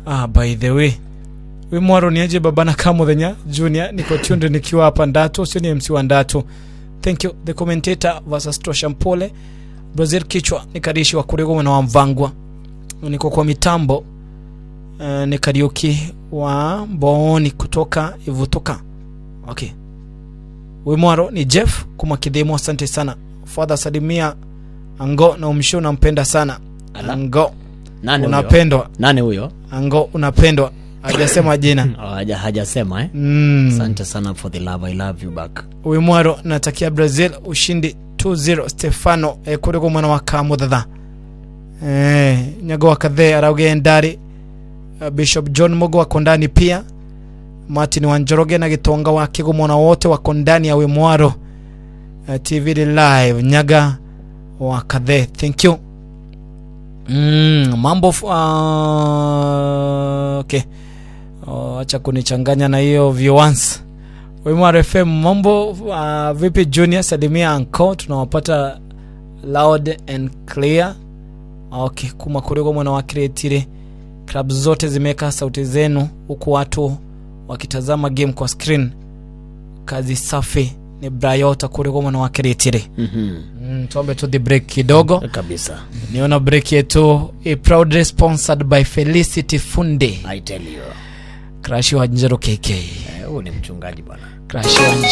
ah, by the way wi mwaro ni aje babana kamuthenya junior niko tunde nikiwa hapa ndatu sio ni mc wa ndatu thank you the commentator versus tosha mpole brazil kichwa ni karishi wa kurego mwana wa mvangwa niko kwa mitambo uh, ni kariuki wa mbooni kutoka ivutuka okay wimwaro ni jeff kumakidhimo asante sana fadha salimia ango na umsho unampenda sana Ala. ango nani huyo? unapendwa nani huyo ango unapendwa hajasema jina Oh, haja- hajasema eh? mm. asante sana for the love i love you back wimwaro natakia brazil ushindi 2-0 stefano eh, kuriko mwana wa kamuthatha eh, nyago wa kathe arauge ndari uh, bishop john mogo wako ndani pia martin wanjoroge na gitonga wa kigo mwana wote wako ndani ya wimwaro uh, tv live nyaga wa kathe thank you mm, mambo f- uh, okay Oh, acha kunichanganya na hiyo viewans Wimar FM mambo uh, vipi Junior salimia anko tunawapata loud and clear okay kuma kurego mwana wa kiretire club zote zimeweka sauti zenu huku watu wakitazama game kwa screen kazi safi ni Brayota kurego mwana wa kiretire Mhm. mm, tuombe tu the break kidogo kabisa niona break yetu a proudly sponsored by Felicity Funde i tell you crash wa Njero KK Eh, huyu ni mchungaji bwana crash wa